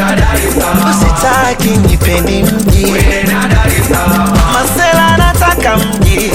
usitaki nipeni mji masela nataka mji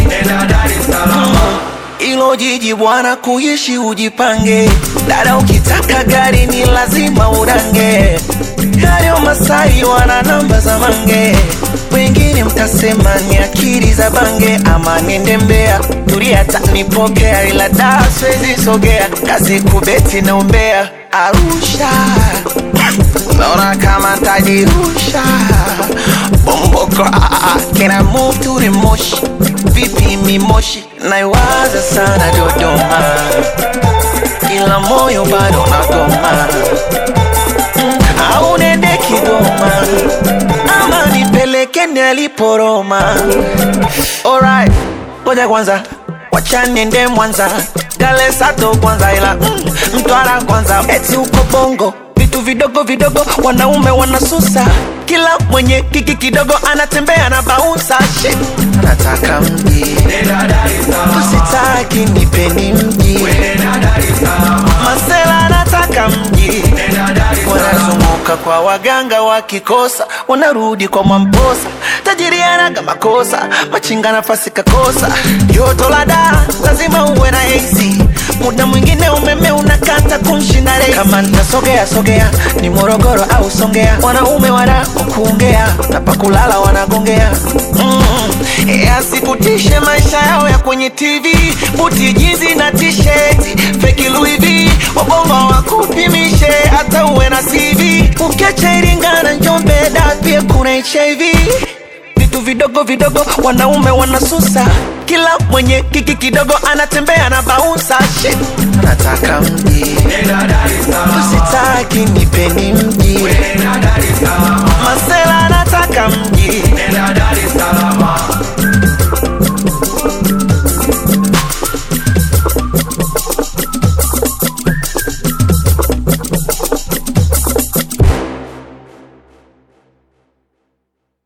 ilo jiji bwana kuishi ujipange dada ukitaka gari ni lazima urange hayo masai wana namba za mange wengine mtasema ni akili za bange ama niende mbea tulia tanipokea ila da siwezi sogea kazi kubeti na umbea arusha naona kama tajirusha bomboko can I move to the moshi vipi mimoshi naiwaza sana dodoma ila moyo bado nagoma au nende kigoma ama nipeleke niliporoma alright ngoja kwanza wacha niende mwanza galesato kwanza ila mm, mtwara kwanza eti uko bongo vitu vidogo vidogo wanaume wanasusa kila mwenye kiki kidogo anatembea na baunsa shit anataka mji usitaki nipeni mji masela anataka mji wanazunguka kwa waganga wakikosa wanarudi kwa mwamposa tajiri anaga makosa machinga nafasi kakosa joto la daa lazima uwe na AC muda mwingine umeme unakata kunshinda rei kama nitasogea sogea ni morogoro au songea wanaume wana kuongea na pakulala wanagongea mm. yasikutishe maisha yao ya kwenye tv buti jizi na tisheti feki Louis V wabongo wakupimishe hata uwe na cv ukiacha iringa na njombe da pia kuna hiv vitu vidogo vidogo wanaume wanasusa kila mwenye kiki kidogo anatembea na baunsa shit anataka mji usitaki nipeni mji